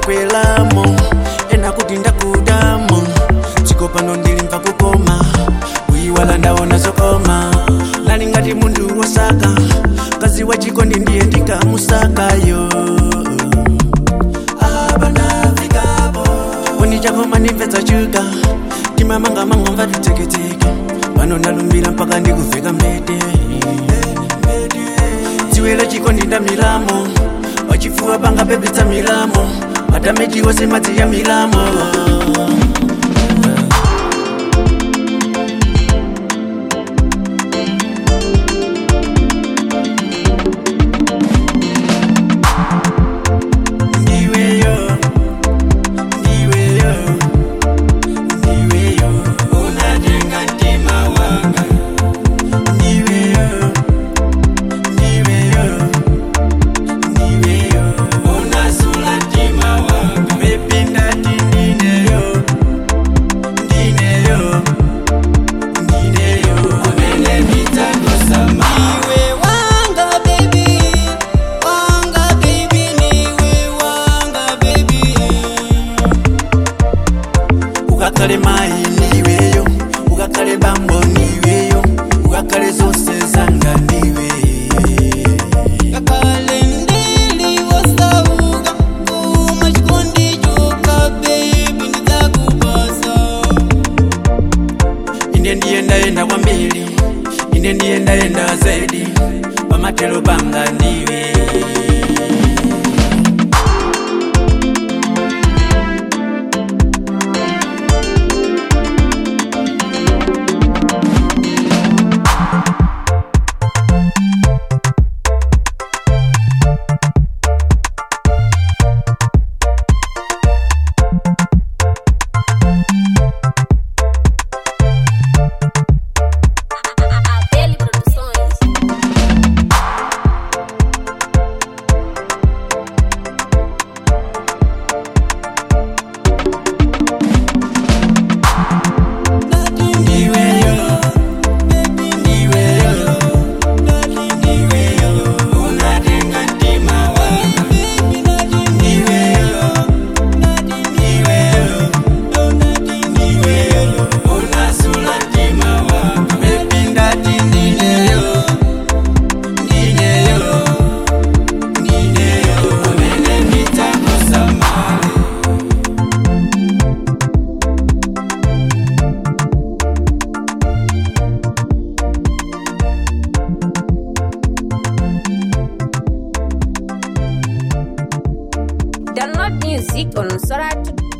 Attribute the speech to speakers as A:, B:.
A: ndakwelamo ena kuti ndakudamo dziko pano ndilimva kukoma kuyiwala ndaona zokoma nali ngati munthu wosaka kazi wa chikondi ndiye ndikamusakayo abanafikapo oni chakoma ndimvedza chuka timamangamanga mva titeketeke pano ndalumbira mpaka ndikuveka mbete dziwelo chikondi ndamilamo wachifuwa panga pepetsa milamo matameji wose madzi ya milamo Ndiweyo, ndiweyo, ndiweyo, unajenga mtima wanga. Ndiweyo, ndiweyo, ndiweyo, unasula mtima wanga. Mepinda tindineyo, ndineyo, ndineyo, amene nitakusama.
B: Niwe wanga baby, wanga baby, niwe wanga baby.
A: ukakale mayi niweyo ukakale bambo niweyo ukakale zose zanga niwe
B: Kakale ndiliwosauka, kuma chikondi choka baby, ndidzakupasa.
A: ine ndiyendaenda kwambiri ine ndiyendaenda zaidi pamatelo panga ndiwe
C: Abel Produções.
A: ndiweyo ndiweyo ndiweyo unajenga mtima wanga ndiweyo ndiweyo ndiweyo unasula mtima wanga mepinda tindineyo ndineyo ndineyo amene nitakusamale
C: Download music on Soratu.